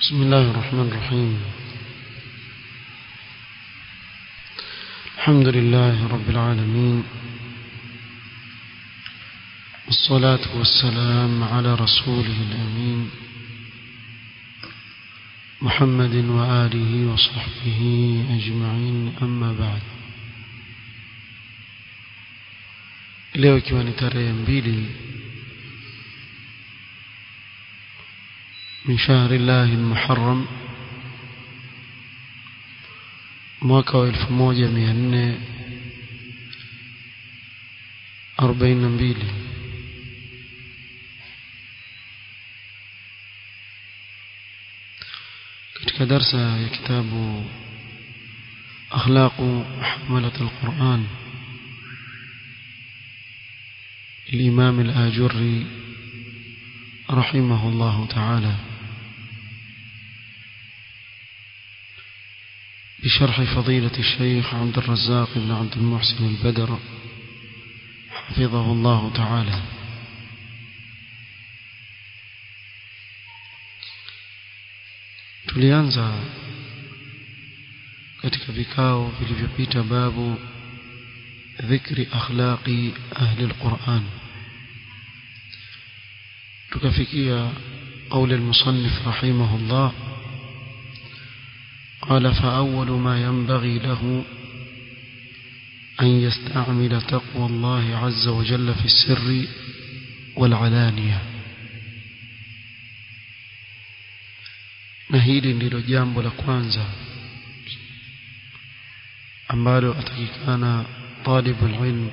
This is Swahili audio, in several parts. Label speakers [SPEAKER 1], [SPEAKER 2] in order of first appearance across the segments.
[SPEAKER 1] بسم الله الرحمن الرحيم الحمد لله رب العالمين والصلاة والسلام على رسوله الأمين محمد وآله وصحبه أجمعين أما بعد leo ikiwa ni tarehe mbili min shahri llahi lmuharram mwaka wa elfu moja mia nne arobaini na mbili katika darsa ya kitabu akhlaqu hamalat alquran الإمام الآجري رحمه الله تعالى بشرح فضيلة الشيخ عبد الرزاق بن عبد المحسن البدر حفظه الله تعالى tulianza katika vikao vilivyopita babu dhikri akhlaqi ahli alquran tukafikia قول المصنف رحمه الله قال فأول ما ينبغي له أن يستعمل تقوى الله عز وجل في السر والعلانية na hili ndilo jambo la kwanza ambalo atakikana talibu ilm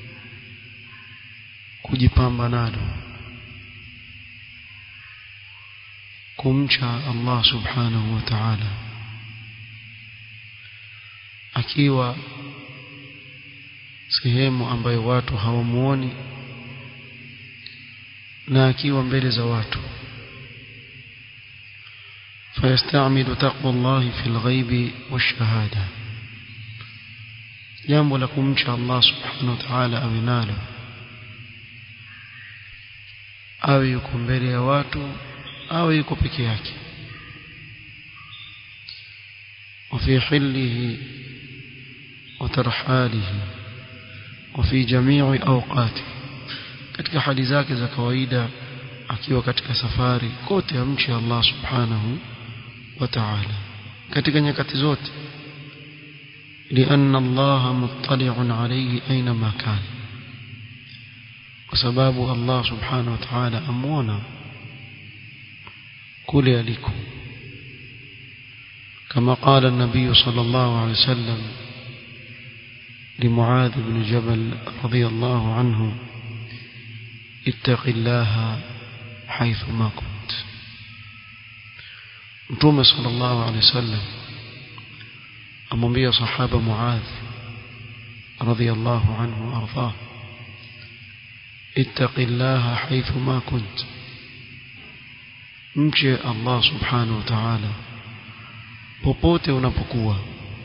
[SPEAKER 1] kujipamba nalo kumcha Allah subhanahu wa ta'ala akiwa sehemu ambayo watu hawamuoni na akiwa mbele za watu فيستعمل تقوى الله في الغيب والشهادة jambo la kumcha Allah subhanahu wa ta'ala awe nalo awe yuko mbele ya watu awe yuko peke yake وفي حله وترحاله وفي جميع أوقاته katika hali zake za kawaida akiwa katika safari kote amchi Allah subhanahu wa ta'ala katika nyakati zote لأن الله مطلع عليه أينما كان وسباب الله سبحانه وتعالى أمونا كل يليكم كما قال النبي صلى الله عليه وسلم لمعاذ بن جبل رضي الله عنه اتق الله حيث ما كنت متوم صلى الله عليه وسلم amwambia sahaba Muadh radhiyallahu anhu arda ittaqillaha haythu ma kunt mche Allah subhanahu wa ta'ala popote unapokuwa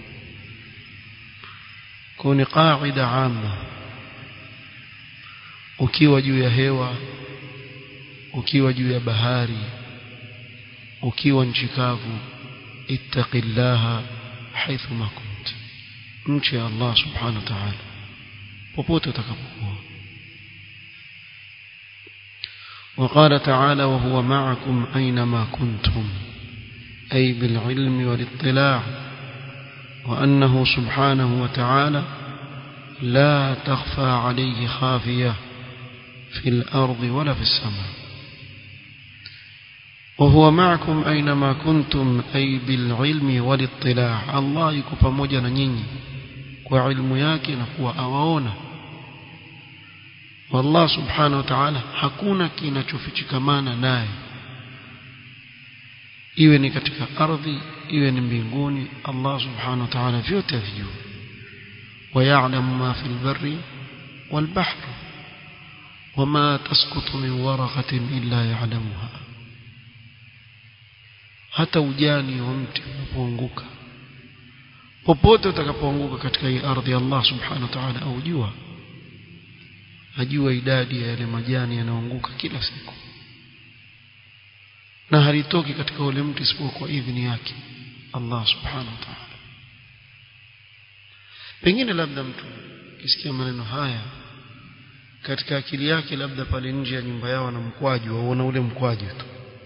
[SPEAKER 1] kwa ni qaida amma ukiwa juu ya hewa ukiwa juu ya bahari ukiwa nchi kavu ittaqillaha حيث ما كنت مشي الله سبحانه وتعالى popote utakapokuwa وقال تعالى وهو معكم أينما كنتم أي بالعلم والاطلاع وأنه سبحانه وتعالى لا تخفى عليه خافية في الأرض ولا في السماء وهو معكم أينما كنتم أي بالعلم والاطلاع الله يكو pamoja na nyinyi kwa ilmu yake na kuwa awaona والله سبحانه وتعالى hakuna kinachofichikamana naye iwe ni katika ardhi iwe ni mbinguni Allah subhanahu wa ta'ala vyote vijua ويعلم ما في البر والبحر وما تسقط من ورقة إلا يعلمها hata ujani wa mti unapoanguka popote utakapoanguka katika hii ardhi Allah subhanahu wa ta'ala aujua ajua idadi ya yale majani yanayoanguka kila siku na halitoki katika ule mtu isipokuwa idhini yake Allah subhanahu wa ta'ala pengine labda mtu kisikia maneno haya katika akili yake labda pale nje ya nyumba yao na mkwaju waona ule mkwaju tu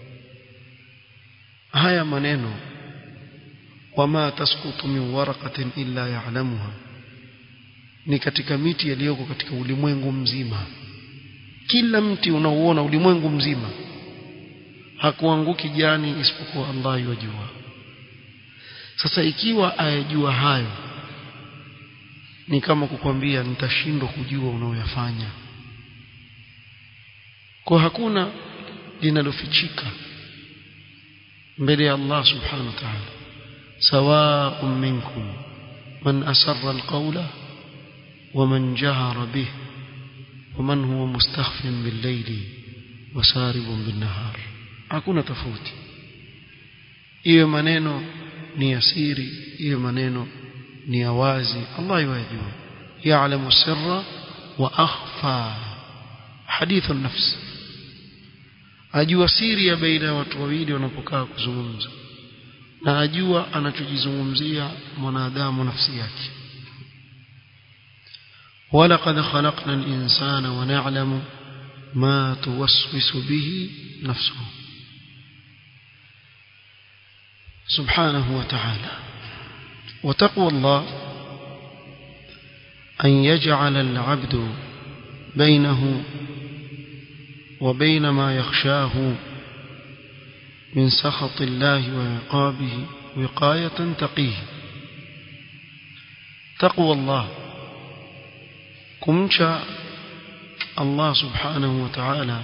[SPEAKER 1] haya maneno wama tasqutu min waraqatin illa ya'lamuha ni katika miti yaliyoko katika ulimwengu mzima kila mti unaoona ulimwengu mzima hakuanguki jani isipokuwa Allah yajua sasa ikiwa ayajua hayo ni kama kukwambia nitashindwa kujua unaoyafanya kwa hakuna linalofichika mbele ya Allah subhanahu wa ta'ala sawa'un minkum man asarra alqawla ومن جهر به ومن هو مستخف بالليل وسارب بالنهار hakuna tofauti hiyo maneno ni yasiri hiyo maneno ni ya wazi Allah yajua ya'lamu sirra wa akhfa hadith an-nafs ajua siri ya baina ya watu wawili wanapokaa kuzungumza na ajua anachojizungumzia mwanadamu nafsi yake ولقد خلقنا الإنسان ونعلم ما توسوس به نفسه سبحانه وتعالى وتقوى الله أن يجعل العبد بينه وبين ما يخشاه من سخط الله وعقابه وقاية تقيه تقوى الله kumcha Allah subhanahu wa ta'ala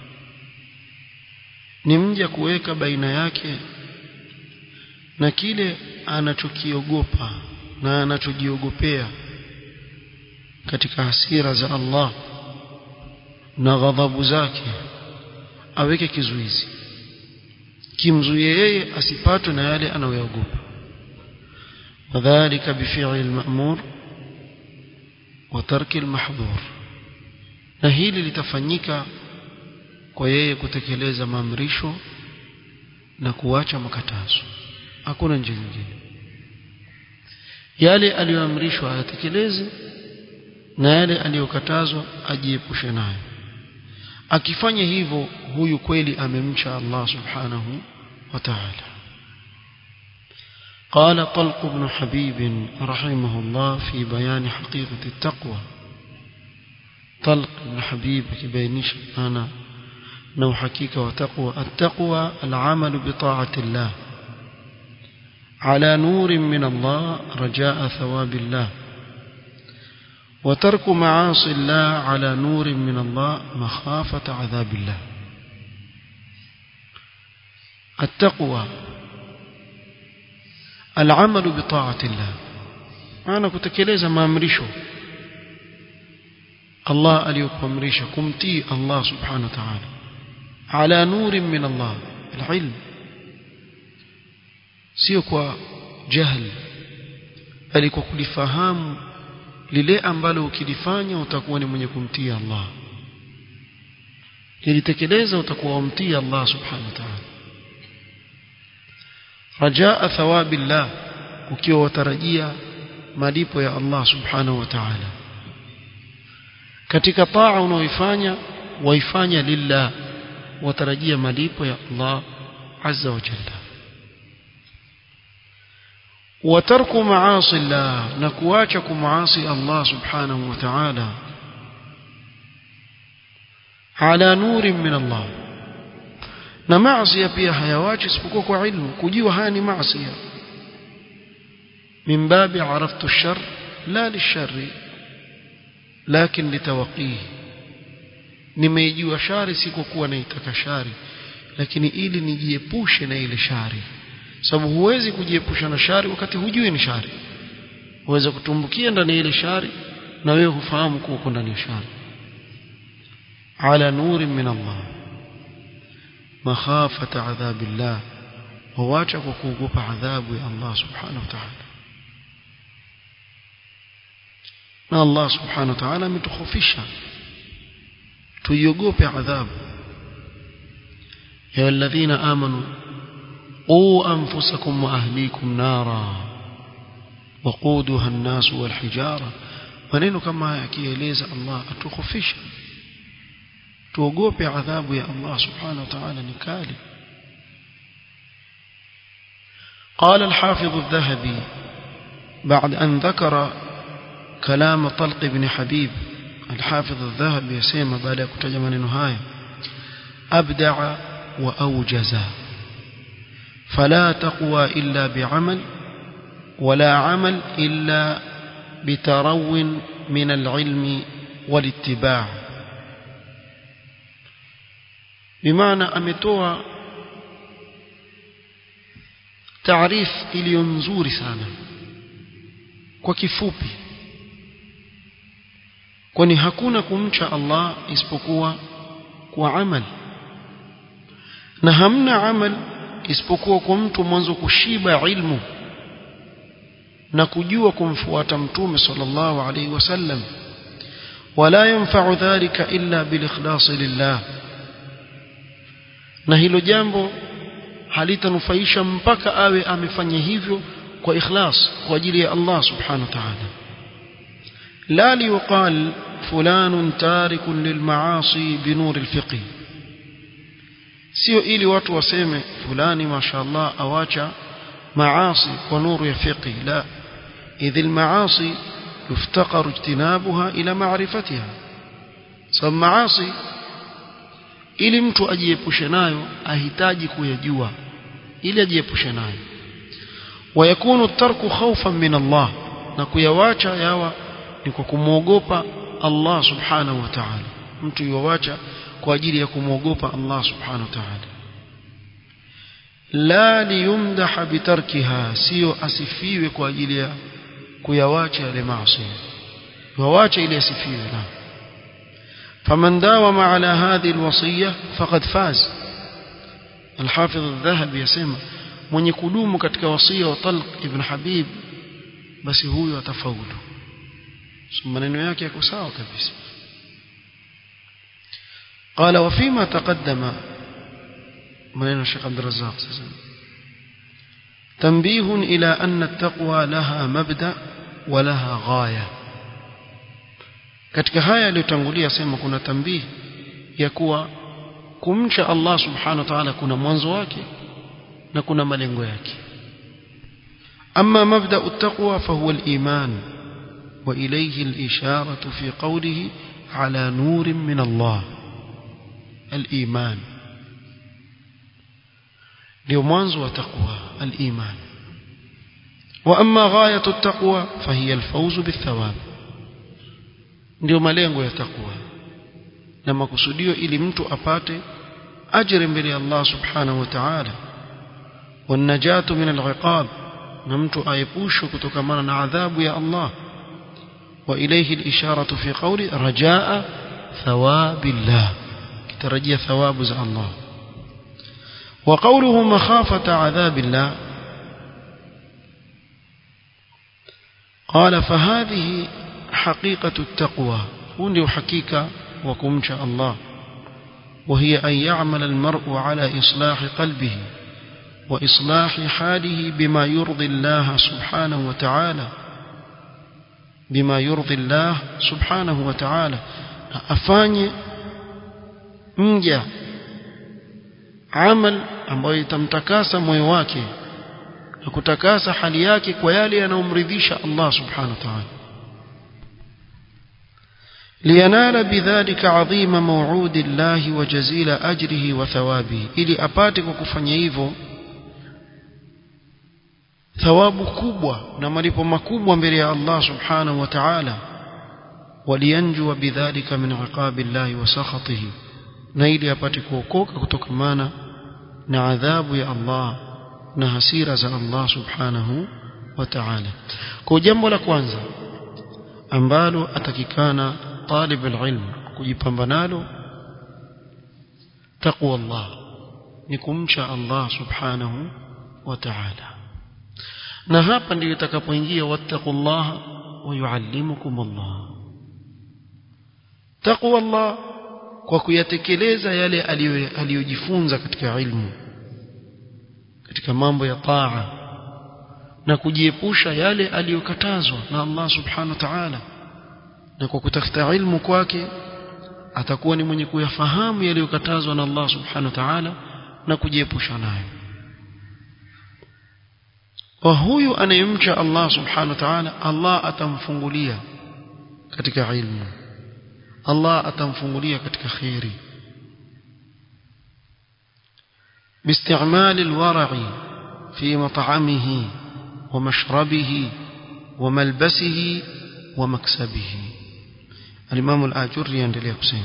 [SPEAKER 1] ni mja kuweka baina yake na kile anachokiogopa na anachojiogopea katika hasira za Allah na ghadhabu zake aweke kizuizi kimzuie yeye asipatwe na yale anayoyaogopa wadhālika bifi'li al-ma'mur وترك المحظور na hili litafanyika kwa yeye kutekeleza maamrisho na kuacha makatazo hakuna njia nyingine yale aliyoamrishwa ayatekeleze na yale aliyokatazwa ajiepushe nayo akifanya hivyo huyu kweli amemcha Allah subhanahu wa ta'ala قال طلق بن حبيب رحمه الله في بيان حقيقة التقوى طلق بن حبيب كبينيش أنا نو حقيقة وتقوى التقوى العمل بطاعة الله على نور من الله رجاء ثواب الله وترك معاصي الله على نور من الله مخافة عذاب الله التقوى العمل بطاعة الله maana kutekeleza maamrisho Allah aliyokuamrisha kumtii Allah subhanahu wa ta'ala ala nurin min Allah alilm sio kwa jahl bali kwa kulifahamu lile ambalo ukilifanya utakuwa ni mwenye kumtii Allah ilitekeleza utakuwa umtii Allah subhanahu wa ta'ala rajaa thawabillah ukiwa watarajia malipo ya Allah subhanahu wa ta'ala katika taa unaoifanya waifanya lillah watarajia malipo ya Allah azza wa jalla وترك معاصي الله نكواچك معاصي الله سبحانه وتعالى على نور من الله na maasi pia hayawachi isipokuwa kwa ilmu kujua haya ni maasi min babi araftu ash-shar la lish-sharri lakin litawaqihi nimeijua shari si kwa kuwa naitaka shari lakini ili nijiepushe na ile shari sababu huwezi kujiepusha na shari wakati hujui ni shari uweza kutumbukia ndani ya ile shari na wewe hufahamu kuwa uko ndani ya shari ala nuri min Allah makhafata adhabillah wawacha kwa kuogopa adhabu ya Allah subhanahu wa ta'ala na Allah subhanahu wa ta'ala ametukhofisha tuiogope adhabu ya alladhina amanu qu anfusakum wa ahlikum nara waquduha an-nas wal hijara maneno kama haya akieleza Allah atukhofisha tuogope adhabu ya Allah subhanahu wa ta'ala ni kali قال الحافظ الذهبي بعد أن ذكر كلام طلق بن حبيب الحافظ الذهبي يسمى بعد كتجم نهاية أبدع وأوجز فلا تقوى إلا بعمل ولا عمل إلا بترو من العلم والاتباع بمعنى أمتوى تعريف iliyo nzuri sana kwa kifupi kwani hakuna kumcha Allah isipokuwa kwa amal na hamna amal isipokuwa kwa mtu mwanzo kushiba ilmu na kujua kumfuata mtume sallallahu alaihi wasallam wala yanfa'u dhalika illa bilikhlas lillah na hilo jambo halitanufaisha mpaka awe amefanya hivyo kwa ikhlas kwa ajili ya Allah subhanahu wa ta'ala la liqal fulan tarikun lilmaasi binur alfiqh sio ili watu waseme fulani mashaallah awacha maasi kwa nuru ya fiqh la idh almaasi yuftaqar ijtinabuha ila ma'rifatiha sababu maasi ili mtu ajiepushe nayo ahitaji kuyajua ili ajiepushe nayo wayakunu tarku khawfan min Allah na kuyawacha yawa ni kwa kumwogopa Allah subhanahu wa ta'ala mtu yuwacha kwa ajili ya kumwogopa Allah subhanahu wa ta'ala la liyumdaha bitarkiha sio asifiwe kwa ajili ya kuyawacha yale maasi wawache ili asifiwe na فمن داوم على هذه الوصية فقد فاز الحافظ الذهبي يسمى mwenye kudumu katika wasia wa Talq ibn Habib basi huyo atafaulu maneno yake yako sawa kabisa قال وفيما تقدم maneno Sheikh Abdul Razzaq sasa تنبيه إلى أن التقوى لها مبدأ ولها غاية katika haya yaliyotangulia sema kuna tambii ya kuwa kumcha Allah subhanahu wa ta'ala kuna mwanzo wake na kuna malengo yake أما مبدأ التقوى فهو الإيمان وإليه الإشارة في قوله على نور من الله الإيمان ليمانز وتقوى الإيمان وأما غاية التقوى فهي الفوز بالثواب ndio malengo ya takwa na makusudio ili mtu apate ajira mbele ya Allah subhanahu wa ta'ala wanajatu min al'iqab na mtu aepushwe kutokamana na adhabu ya Allah wa ilayhi al-isharatu fi qawli rajaa thawabillah kitarajia thawabu za Allah wa qawluhu makhafata adhabillah قال فهذه حقيقة التقوى هو حقيقة وكمش الله وهي أن يعمل المرء على إصلاح قلبه وإصلاح حاله بما يرضي الله سبحانه وتعالى بما يرضي الله سبحانه وتعالى أفاني مجا عمل ambayo itamtakasa moyo wake na kutakasa hali yake kwa yale yanayomridhisha Allah subhanahu wa ta'ala لينال بذلك عظيم موعود الله وجزيل أجره وثوابه ili apate kwa kufanya hivyo thawabu kubwa na malipo makubwa mbele ya Allah subhanahu wa ta'ala walianjua bidhalika min iqabi Allah wa sakhatihi na ili apate kuokoka kutokamana na adhabu ya Allah na hasira za Allah subhanahu wa ta'ala kwa jambo la kwanza ambalo atakikana طالب العلم kujipamba nalo taqwa Allah ni kumcha Allah subhanahu wa ta'ala na hapa ndio itakapoingia wattaqullaha wa yuallimukum Allah taqwa Allah kwa kuyatekeleza yale aliyojifunza katika ilmu katika mambo ya taa na kujiepusha yale aliyokatazwa na Allah subhanahu wa ta'ala na kwa kutafuta ilmu kwake atakuwa ni mwenye kuyafahamu yaliyokatazwa na Allah subhanahu wa ta'ala na kujiepusha nayo kwa huyu anayemcha Allah subhanahu wa ta'ala Allah atamfungulia katika ilmu Allah atamfungulia katika khairi باستعمال الورع في مطعمه ومشربه وملبسه ومكسبه الإمام الآجري يندلي حسين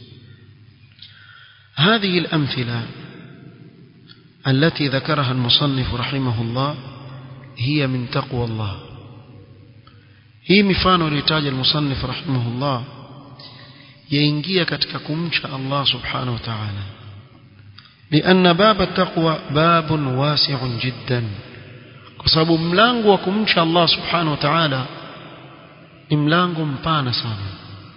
[SPEAKER 1] هذه الأمثلة التي ذكرها المصنف رحمه الله هي من تقوى الله hii mifano aliyotaja المصنف رحمه الله yaingia katika kumcha Allah subhanahu wa ta'ala لأن باب التقوى باب واسع جدا kwa sababu mlango wa kumcha Allah subhanahu wa ta'ala ni mlango mpana sana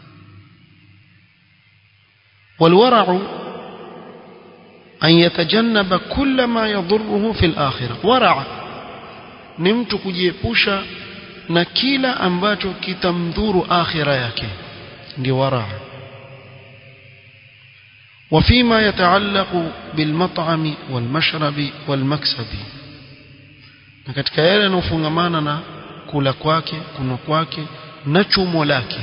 [SPEAKER 1] والورع أن يتجنب كل ما يضره في الآخرة ورع ni mtu kujiepusha na kila ambacho kitamdhuru akhira yake ndio wara وفيما يتعلق بالمطعم والمشرب والمكسب na katika yale yanayofungamana na kula kwake kunywa kwake na chumo lake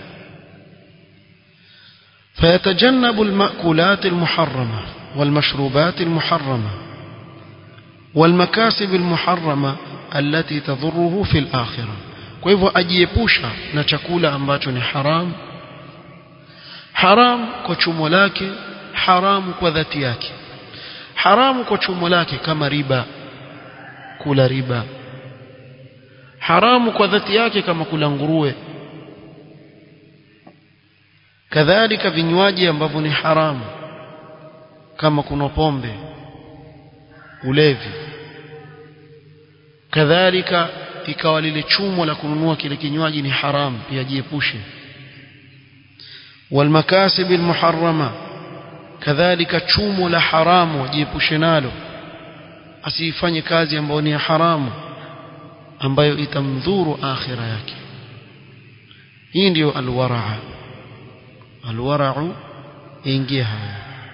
[SPEAKER 1] فيتجنب المأكولات المحرمة والمشروبات المحرمة والمكاسب المحرمة التي تضره في الآخرة kwa hivyo ajiepusha na chakula ambacho ni haram haram kwa chumo lake haramu kwa dhati yake haramu kwa chumo lake kama riba kula riba haramu kwa dhati yake kama kula nguruwe kadhalika vinywaji ambavyo ni haramu kama kuna pombe ulevi kadhalika ikawa lile chumo la kununua kile kinywaji ni haramu pia jiepushe والمكاسب المحرمه kadhalika chumo la haramu jiepushe nalo asifanye kazi ambayo ni haramu ambayo itamdhuru akhira yake hii ndiyo alwaraa alwarau ingia haya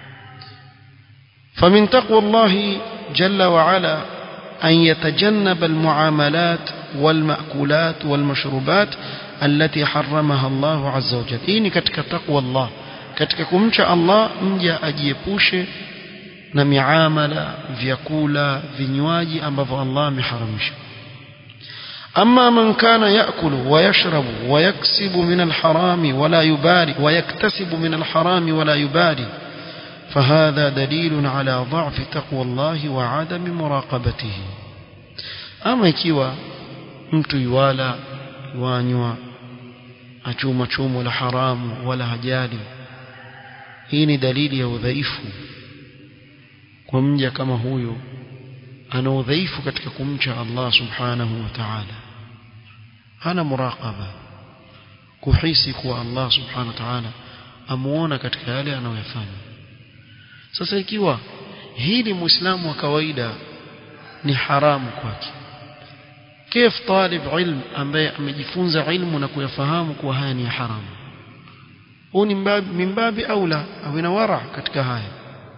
[SPEAKER 1] فمن تقوى الله جل وعلا أن يتجنب المعاملات والمأكولات والمشروبات التي حرمها الله عز وجل إني كتك تقوى الله katika kumcha Allah mja ajiepushe na miamala vyakula vinywaji ambavyo Allah ameharamisha أما من كان يأكل ويشرب ويكسب من الحرام ولا يبالي ويكتسب من الحرام ولا يبالي فهذا دليل على ضعف تقوى الله وعدم مراقبته أما ikiwa mtu yuwala wanywa achuma chumo la haramu wala hajali hii ni dalili ya udhaifu kwa mja kama huyo ana udhaifu katika kumcha Allah subhanahu wa ta'ala hana muraqaba kuhisi kuwa Allah subhanahu wa ta'ala amuona katika yale anayoyafanya sasa ikiwa hili muislamu wa kawaida ni haramu kwake كيف طالب علم ambaye amejifunza ilmu na kuyafahamu kuwa haya ni haramu huu ni min babi aula au ina wara katika haya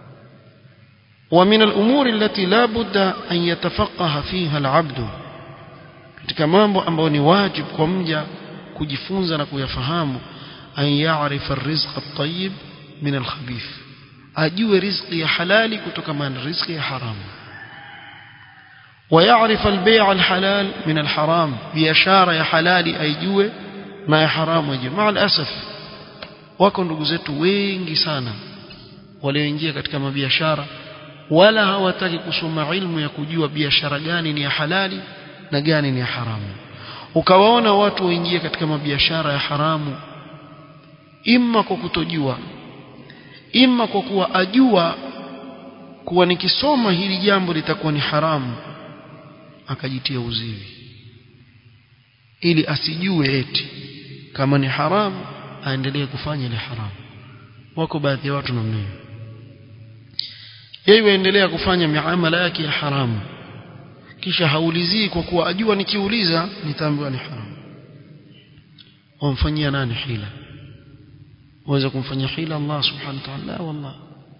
[SPEAKER 1] ومن الأمور التي لا بد أن يتفقه فيها العبد katika mambo ambayo ni wajib kwa mja kujifunza na kuyafahamu an ya'rifa ar-rizq at-tayyib min al-khabith ajue riziki ya halali kutoka na riziki ya haramu ويعرف البيع الحلال من الحرام biashara ya halali aijue na ya haramu aijue مع الاسف wako ndugu zetu wengi sana walioingia katika mabiashara wala hawataki kusoma ilmu ya kujua biashara gani ni ya halali na gani ni ya haramu ukawaona watu waingie katika mabiashara ya haramu imma kwa kutojua imma kwa kuwa ajua kuwa nikisoma hili jambo litakuwa ni haramu akajitia uziwi ili asijue eti kama ni haramu aendelee kufanya ile haramu wako baadhi ya watu namna hiyo yeye yaendelea kufanya miamala yake ya haramu kisha haulizii kwa kuwa ajua nikiuliza nitaambiwa ni haramu wamfanyia nani hila waweza kumfanyia hila Allah subhanahu wa ta'ala la wallah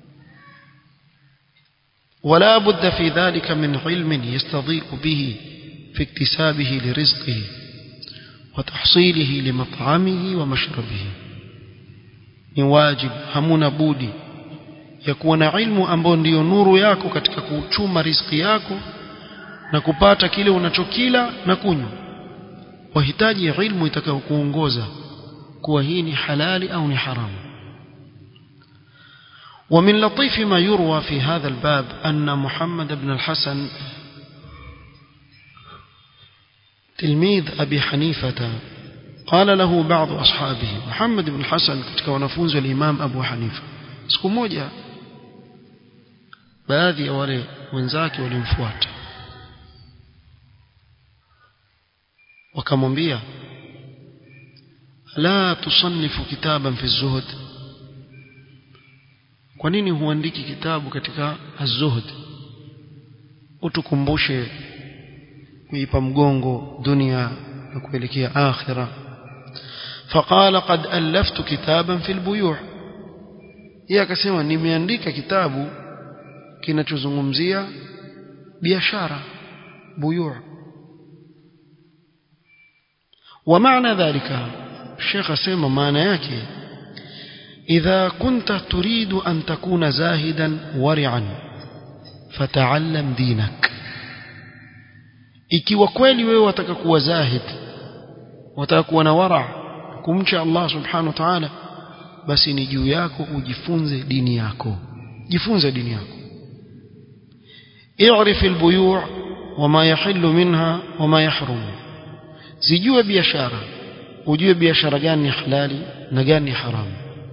[SPEAKER 1] ولا بد في ذلك من علم يستضيء به في اكتسابه لرزقه وتحصيله لمطعمه ومشربه ni wajib hamuna budi ya kuwa na ilmu ambayo ndiyo nuru yako katika kuchuma riziki yako na kupata kile unachokila na kunywa wahitaji ilmu itakayokuongoza kuwa hii ni halali au ni haramu ومن لطيف ما يروى في هذا الباب أن محمد بن الحسن تلميذ أبي حنيفة قال له بعض أصحابه محمد بن الحسن katika wanafunzi wa Imam Abu Hanifa siku moja baadhi ya wale wenzake walimfuata wakamwambia la tusannifu kitaban fi zuhd kwa nini huandiki kitabu katika az-zuhd utukumbushe kuipa mgongo dunia na kuelekea akhira فقال قد ألفت كتابا في البيوع yeye akasema nimeandika kitabu kinachozungumzia biashara buyu' ومعنى ذلك الشيخ اسمع معنى yake إذا كنت تريد أن تكون زاهدا ورعا فتعلم دينك ikiwa kweli wewe wataka kuwa zahid wataka kuwa na wara kumcha Allah subhanahu wa ta'ala basi ni juu yako ujifunze dini yako jifunze dini yako i'rif albuyu' wama yahillu minha wama yahrum zijue biashara ujue biashara gani ni halali na gani ni haramu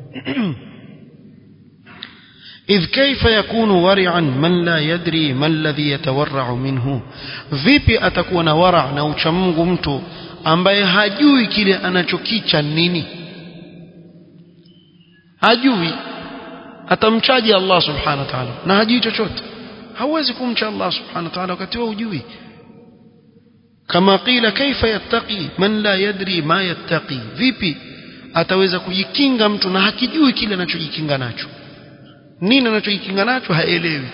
[SPEAKER 1] إذ كيف يكون ورعا من لا يدري ما الذي يتورع منه vipi atakuwa na wara na uchamungu mtu ambaye hajui kile anachokicha nini hajui atamchaji Allah subhanahu wa ta'ala na hajui chochote hauwezi kumcha Allah subhanahu wa ta'ala wakati wewe hujui kama qila kaifa yattaqi man la yadri ma yattaqi vipi ataweza kujikinga mtu na hakijui kile anachojikinga nacho nini anachojikinga nacho haelewi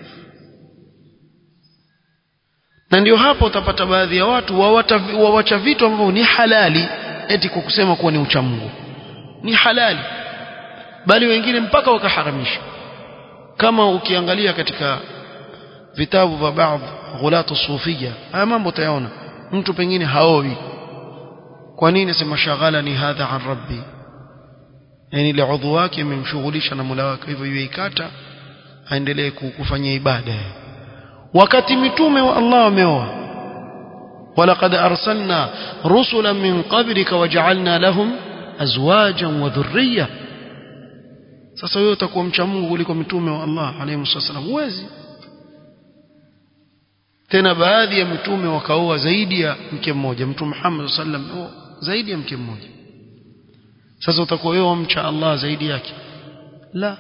[SPEAKER 1] na ndio hapo utapata baadhi ya watu wawacha vitu ambavyo ni halali eti kwa kusema kuwa ni uchamungu ni halali bali wengine mpaka wakaharamisha kama ukiangalia katika vitabu vya baadhi ghulatu sufia haya mambo utayaona mtu pengine haoi kwa nini sema shaghala ni hadha an rabbi yani ile udhu wake imemshughulisha na Mola wake hivyo yuikata aendelee kufanya ibada wakati mitume wa Allah wameoa walaqad arsalna rusulan min qablika waja'alna lahum azwajan wa dhurriyya sasa wewe utakuwa mcha Mungu kuliko mitume wa Allah alayhi wasallam huwezi tena baadhi ya mitume wakaoa zaidi ya mke mmoja mtume Muhammad sallam zaidi ya mke mmoja sasa utakuwa wewe mcha Allah zaidi yake la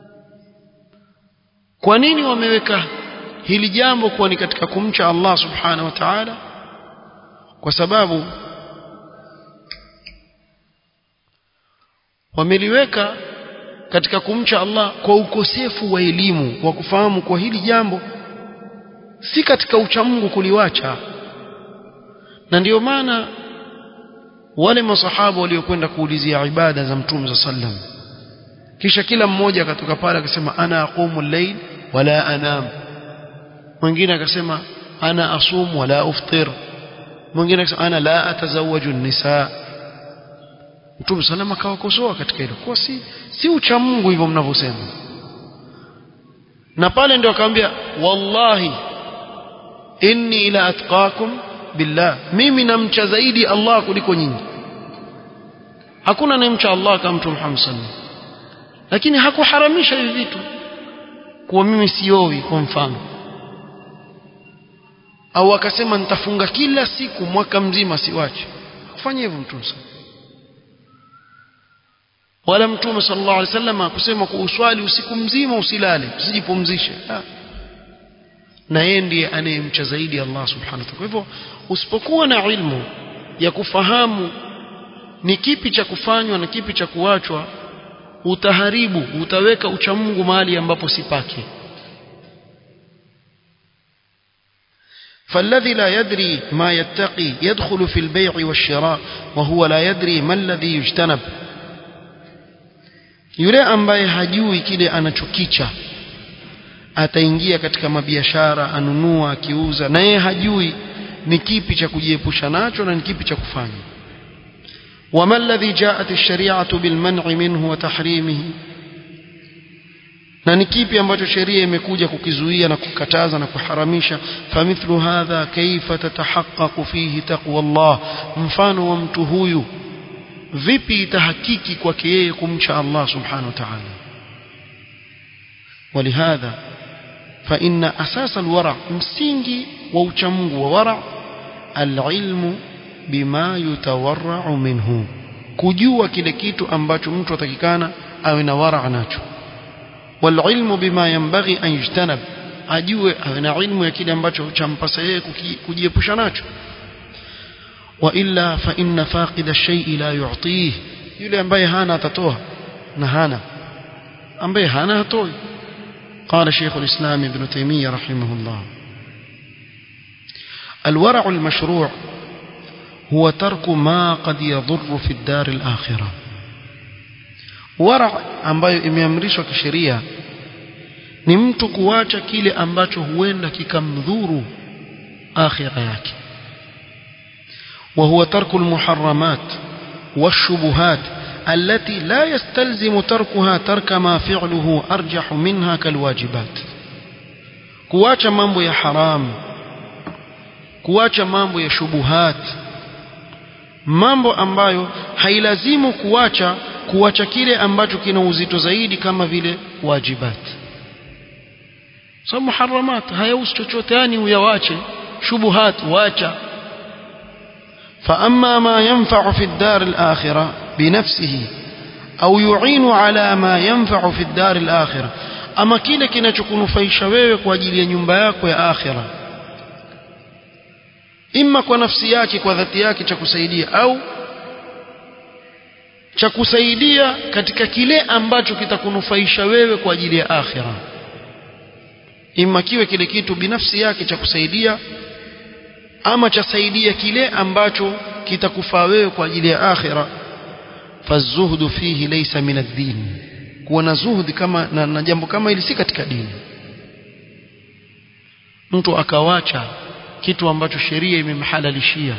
[SPEAKER 1] kwa nini wameweka hili jambo kuwa ni katika kumcha Allah subhanahu wa ta'ala kwa sababu wameliweka katika kumcha Allah kwa ukosefu wa elimu wa kufahamu kwa hili jambo si katika uchamungu kuliwacha na ndiyo maana wale masahaba waliokwenda kuulizia ibada za mtume za sallam kisha kila mmoja akatoka pale akasema ana aqumu al-layl wala anam mwingine akasema ana asum wala uftir mwingine akasema ana la atazawaju an-nisa mtume sallam akawakosoa katika hilo kwa si si ucha Mungu hivyo mnavyosema na pale ndio akamwambia wallahi inni ila atqakum billah mimi namcha zaidi Allah kuliko nyinyi hakuna anayemcha Allah kama mtume Muhammad sallallahu lakini hakuharamisha hivi vitu kuwa mimi siowi kwa mfano au akasema nitafunga kila siku mwaka mzima siwache kufanya hivyo mtume wala mtume sallallahu alaihi wasallam akusema kwa uswali usiku mzima usilale usijipumzishe na yeye ndiye anayemcha zaidi Allah subhanahu wa ta'ala kwa hivyo usipokuwa na ilmu ya kufahamu ni kipi cha kufanywa na kipi cha kuachwa utaharibu utaweka uchamungu mahali ambapo si pake فالذي لا يدري ما يتقي يدخل في البيع والشراء وهو لا يدري ما الذي يجتنب yule ambaye hajui kile anachokicha ataingia katika mabiashara anunua akiuza na yeye hajui ni kipi cha kujiepusha nacho na ni kipi cha kufanya وما الذي جاءت الشريعة بالمنع منه وتحريمه na ni kipi ambacho sheria imekuja kukizuia na kukataza na kuharamisha famithlu hadha kaifa tatahaqqaqu fihi taqwa Allah mfano wa mtu huyu vipi itahakiki kwake yeye kumcha Allah subhanahu wa ta'ala ولهذا فإن أساس الورع msingi wa uchamungu wa wara alilmu bima yutawarra'u minhu kujua kile kitu ambacho mtu atakikana awe na wara nacho والعلم بما ينبغي أن يجتنب ajue awe na ilmu ya kile ambacho champasa yeye kujiepusha nacho وإلا فإن فاقد الشيء لا يعطيه yule ambaye hana atatoa na hana ambaye hana hatoi قال شيخ الإسلام ابن تيمية رحمه الله الورع المشروع هو ترك ما قد يضر في الدار الآخرة ورع ambayo imeamrishwa kisheria ni mtu kuacha kile ambacho huenda kikamdhuru akhira yake وهو ترك المحرمات والشبهات التي لا يستلزم تركها ترك ما فعله أرجح منها كالواجبات kuacha mambo ya haram kuacha mambo ya shubuhat mambo ambayo hailazimu kuacha kuacha kile ambacho kina uzito zaidi kama vile wajibat so muharramat hayausi chochote yani uyawache shubuhat wacha فأما ما ينفع في الدار الآخرة بنفسه أو يعين على ما ينفع في الدار الآخرة أما kile kinachokunufaisha wewe kwa ajili ya nyumba yako ya akhira imma kwa nafsi yake kwa dhati yake cha kusaidia au cha kusaidia katika kile ambacho kitakunufaisha wewe kwa ajili ya akhira imma kiwe kile kitu binafsi yake cha kusaidia ama chasaidia kile ambacho kitakufaa wewe kwa ajili ya akhira fazuhdu fihi laysa min ad-din kuwa na zuhudi kama na, na jambo kama hili si katika dini mtu akawacha kitu ambacho sheria imemhalalishia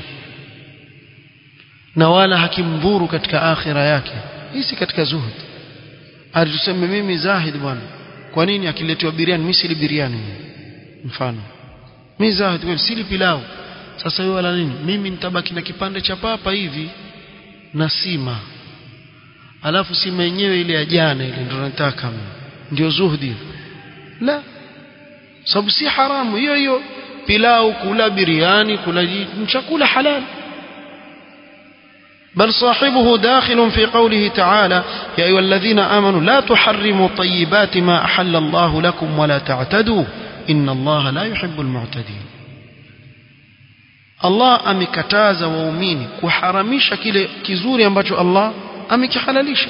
[SPEAKER 1] na wala hakimdhuru katika akhira yake hii si katika zuhud alituseme mimi zahid bwana kwa nini akiletewa biriani mimi sili biriani mfano mimi zahid kweli sili pilau sasa wewe wala nini mimi nitabaki na kipande cha papa hivi na sima alafu sima yenyewe ile ya jana ile ndio nataka ndio zuhdi la sababu si haramu hiyo hiyo pilau kula biriani kula chakula halal بل صاحبه داخل في قوله تعالى يا أيها الذين آمنوا لا تحرموا طيبات ما أحل الله لكم ولا تعتدوا إن الله لا يحب المعتدين Allah amekataza waumini kuharamisha kile kizuri ambacho Allah amekihalalisha.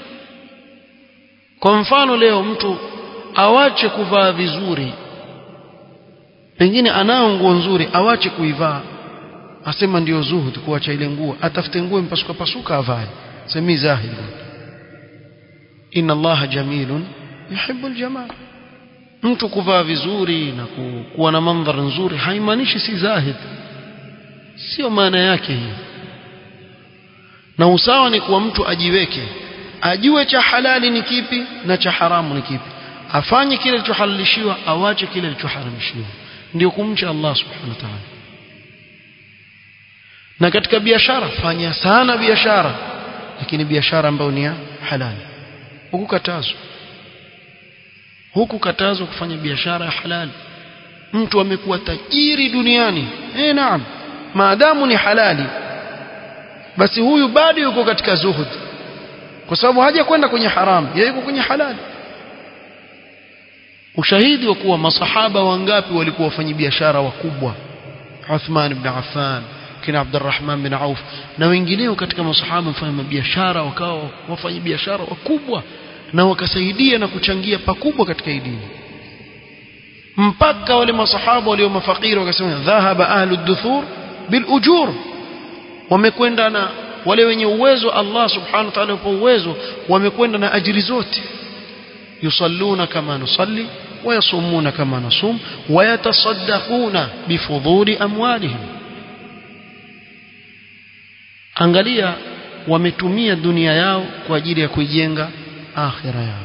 [SPEAKER 1] Kwa mfano leo mtu awache kuvaa vizuri, pengine anao nguo nzuri, awache kuivaa, asema ndio zuhud, kuacha ile nguo, atafute nguo mpasuka pasuka avae, semi zahid. Inna Allaha jamilun yuhibbu aljamal. Mtu kuvaa vizuri na kuwa na mandhari nzuri haimaanishi si zahid sio maana yake hiyo na usawa ni kuwa mtu ajiweke ajue cha halali ni kipi na cha haramu ni kipi afanye kile kilichohalalishiwa awache kile kilichoharamishiwa ndio kumcha Allah subhanahu wa ta'ala na katika biashara fanya sana biashara lakini biashara ambayo ni ya halali hukukatazwa hukukatazwa kufanya biashara ya halali mtu amekuwa tajiri duniani eh naam maadamu ni halali basi huyu bado yuko katika zuhud kwa sababu haja kwenda kwenye haramu yeye yuko kwenye halali ushahidi wa kuwa masahaba wangapi walikuwa wafanyabiashara wakubwa Uthman ibn Affan kina Abdurrahman bin Auf na wengineo katika masahaba wafanya biashara wakawa wafanya biashara wakubwa na wakasaidia na kuchangia pakubwa katika dini mpaka wale masahaba walio mafakiri wakasema dhahaba ahlu duthur bil ujur wamekwenda na wale wenye uwezo Allah subhanahu wa ta'ala kwa uwezo wamekwenda na ajiri zote yusalluna kama nusalli ويصومون كما نصوم ويتصدقون بفضول أموالهم angalia wametumia dunia yao kwa ajili ya kuijenga akhira yao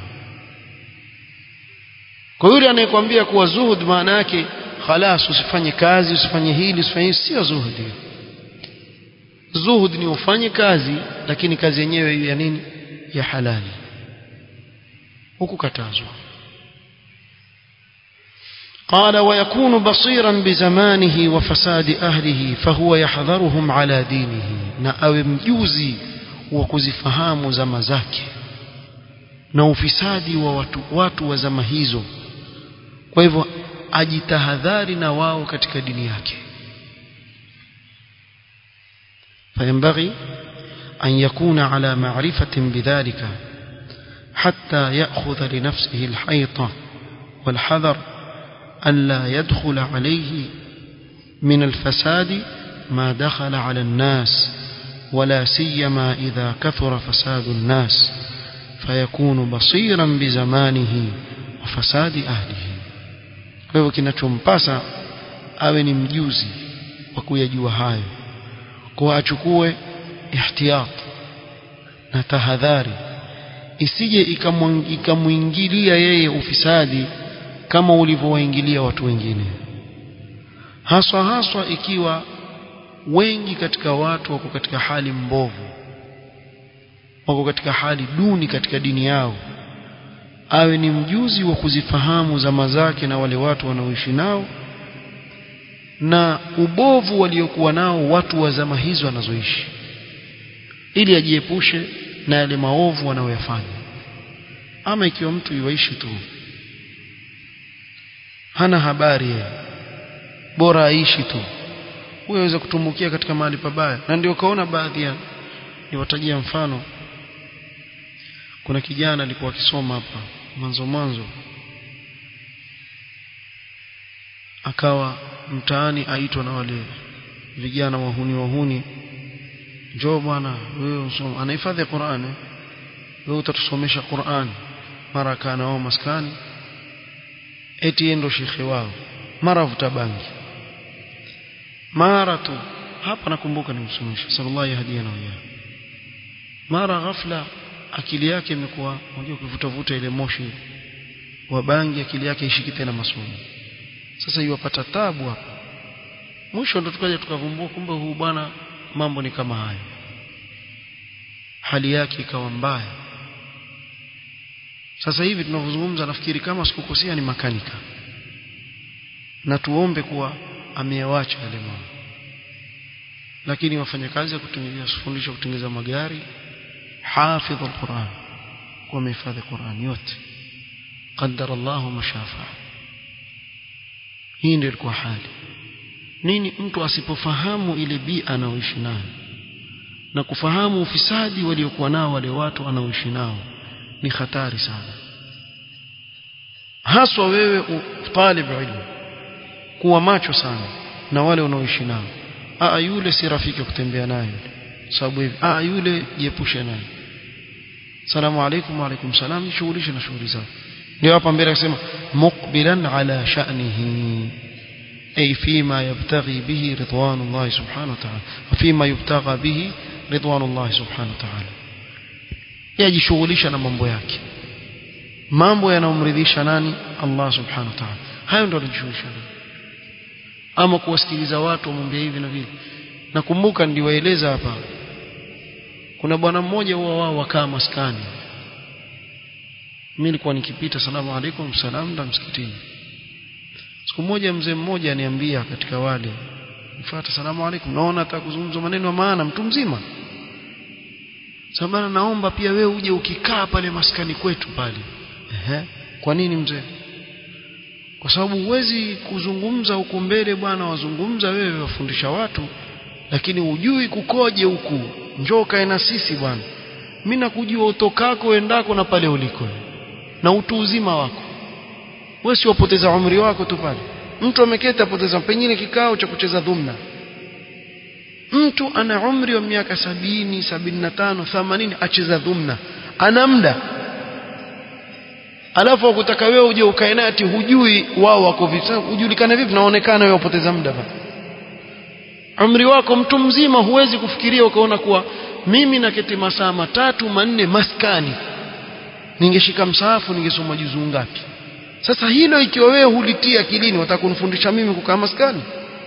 [SPEAKER 1] kwa yule anayekwambia kuwa zuhud maana yake khalas usifanye kazi usifanye hili usifanye sio zuhudi zuhud ni ufanye kazi lakini kazi yenyewe ya nini ya halali huku katazwa قال ويكون بصيرا بزمانه وفساد أهله فهو يحذرهم على دينه na awe mjuzi wa kuzifahamu zama zake na ufisadi wa watu, watu wa zama hizo kwa hivyo ajitahadhari na wao katika dini yake فينبغي أن يكون على معرفة بذلك حتى يأخذ لنفسه الحيطة والحذر ألا يدخل عليه من الفساد ما دخل على الناس ولا سيما إذا كثر فساد الناس فيكون بصيرا بزمانه وفساد أهله kwa hivyo kinachompasa awe ni mjuzi wa kuyajua hayo kwa achukue ihtiyat na tahadhari isije ikamwingilia yeye ufisadi kama ulivyowaingilia watu wengine haswa haswa ikiwa wengi katika watu wako katika hali mbovu wako katika hali duni katika dini yao awe ni mjuzi wa kuzifahamu zama zake na wale watu wanaoishi nao na ubovu waliokuwa nao watu wa zama hizo wanazoishi ili ajiepushe na yale maovu wanayoyafanya ama ikiwa mtu yuaishi tu hana habari yeye bora aishi tu huyo aweza kutumbukia katika mahali pabaya na ndio kaona baadhi ya niwatajia mfano kuna kijana alikuwa akisoma hapa mwanzo mwanzo akawa mtaani aitwa na wale vijana wahuni wahuni njoo bwana wewe usome anahifadhi Qur'an wewe utatusomesha Qur'an mara kana wao maskani eti yeye ndo shekhe wao mara vuta bangi mara tu hapa nakumbuka nimsomesha sallallahu alaihi na wiyah mara ghafla akili yake imekuwa unajua kuvuta vuta ile moshi wa bangi akili yake ishiki tena masomo sasa iwapata tabu hapa mwisho ndo tukaja tukavumbua kumbe huu bwana mambo ni kama hayo hali yake ikawa mbaya sasa hivi tunavyozungumza nafikiri kama sikukosea ni makanika na tuombe kuwa ameyawacha yale mambo lakini wafanyakazi ya kutengeneza fundisha kutengeneza magari hafidh alquran kwa mehifadhi Qur'an yote qaddara Allah mashafa hii ndio ilikuwa hali nini mtu asipofahamu ile bia anaoishi nayo na kufahamu ufisadi waliokuwa nao wale watu anaoishi nao ni hatari sana haswa wewe talib ilmu kuwa macho sana na wale unaoishi nao aa yule si rafiki kutembea naye sababu hivi aa yule jiepushe naye salamu alaykum wa alaykum salam shughulishe na shughuli zako ndio hapa mbele akisema muqbilan ala sha'nihi ay fima yabtaghi bihi ridwanullah subhanahu wa ta'ala wa fima yubtagha bihi ridwanullah subhanahu wa ta'ala yajishughulisha na mambo yake mambo yanayomridhisha nani Allah subhanahu wa ta'ala hayo ndio anajishughulisha ama kuwasikiliza watu wamwambia hivi na vile nakumbuka niliwaeleza hapa kuna bwana mmoja huwa wao wakaa maskani mimi nilikuwa nikipita salamu alaikum salam na msikitini siku moja mzee mmoja aniambia katika wale mfuata salamu alaikum naona hata kuzungumza maneno ya maana mtu mzima sabana naomba pia wewe uje ukikaa pale maskani kwetu pale ehe kwa nini mzee kwa sababu huwezi kuzungumza huku mbele bwana wazungumza wewe wafundisha watu lakini hujui kukoje huku njoo kae na sisi bwana mimi nakujua utokako endako na pale uliko na utu uzima wako wewe si wapoteza umri wako tu pale mtu ameketi apoteza pengine kikao cha kucheza dhumna mtu ana umri wa miaka sabini sabini na tano themanini acheza dhumna ana muda alafu akutaka wewe uje ukae naye ati hujui wao wako vipi ujulikane vipi naonekana wewe upoteza muda bana umri wako mtu mzima huwezi kufikiria ukaona kuwa mimi naketi masaa matatu manne maskani ningeshika msaafu ningesoma juzu ngapi sasa hilo ikiwa wewe hulitia akilini watakunifundisha mimi kukaa maskani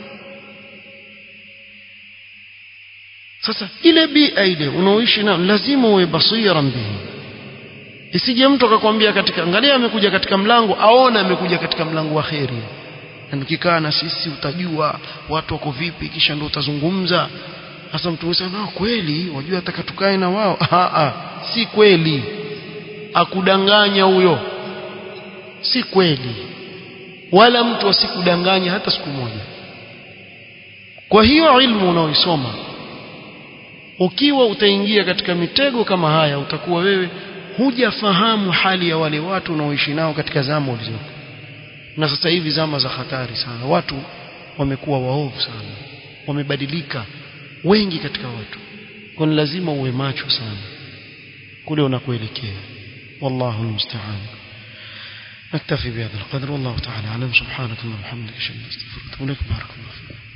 [SPEAKER 1] sasa ile bia ile unaoishi nayo lazima uwe basiran bihi isije mtu akakwambia katika angalia amekuja katika mlango aona amekuja katika mlango wa kheri na nikikaa na sisi utajua watu wako vipi kisha ndio utazungumza sasa mtu anasema kweli wajua ataka tukae na wao a a si kweli akudanganya huyo si kweli wala mtu asikudanganya hata siku moja kwa hiyo ilmu unaoisoma ukiwa utaingia katika mitego kama haya utakuwa wewe hujafahamu hali ya wale watu unaoishi nao katika zama ulizoko na sasa hivi zama za hatari sana watu wamekuwa waovu sana wamebadilika wengi katika watu kwa lazima uwe macho sana kule unakoelekea wallahu almusta'an نكتفي بهذا القدر والله تعالى اعلم سبحانك اللهم وبحمدك اشهد ان لا اله الا انت استغفرك واتوب اليك بارك الله فيك